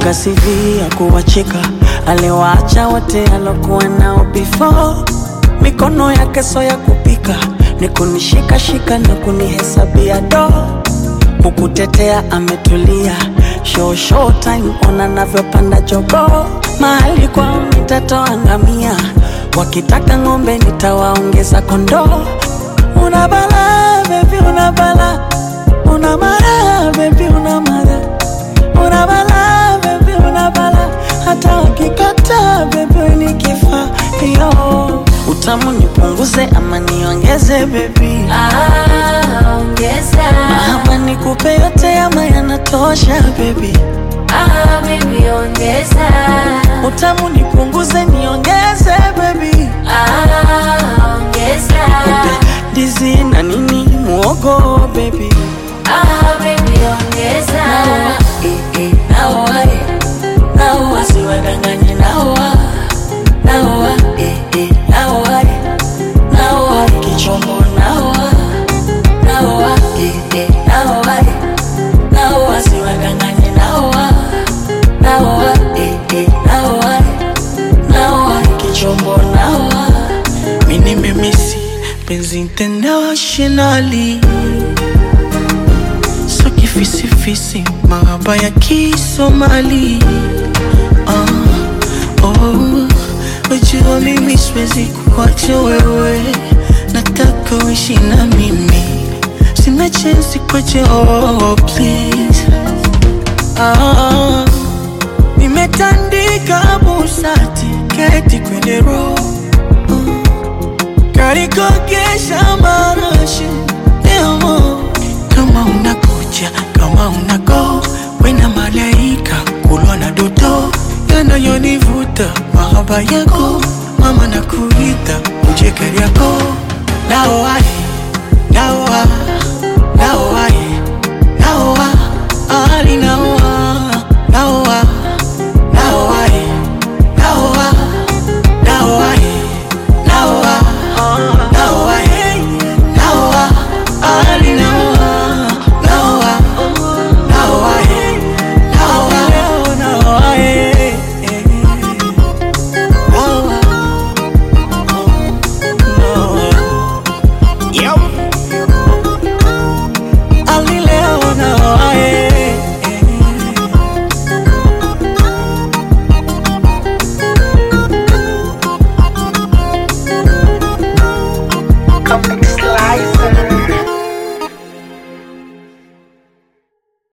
Kaandika CV ya kuwacheka, aliwaacha wote alokuwa nao before. Mikono yake so ya kupika, ni kunishikashika na kunihesabia do kukutetea ametulia, show show time, ona navyopanda jogo, mahali kwao nitatoa ngamia, wakitaka ng'ombe nitawaongeza kondoo. Una bala baby, una bala, una mara baby, una mara, una bala baby, una bala, hata wakikata baby ni kifaa yo. Utamu nipunguze ama niongeze baby? Ah, ongeza. Ama nikupe yote ama yanatosha baby? Ah, baby, ongeza. Utamu nipunguze niongeze baby? Ah, ongeza. Ndizi na nini muogo baby? Ah, baby, ongeza. Eh, eh, naoa, eh. Naoa, siwadanganye naoa. Naoa, eh, eh, naoa, eh. Naoa, kichombo naoa. Naoa, eh, eh, naoa, eh. Naoa, siwadanganye naoa. Naoa, eh, eh, naoa, eh. Naoa, kichombo naoa. Mimi nimemisi penzi internationally so kifisifisi mahaba ya kisomali ah, oh, wajua mimi siwezi kuacha wewe nataka uishi na mimi sina chensi kwache oh, please ah, nimetandika busati keti kwenye roho karikogesha marashi demo kama unakuja kama unago wena malaika kulwa na doto yanayonivuta mahaba yako mama na kuita ujekeri yako naoai naoa naoai naoa ali naoa naoa naoai naoa naoai naoa naoa naoa ali naoa naoa naoa naoa naoa Ali leo naoa Comic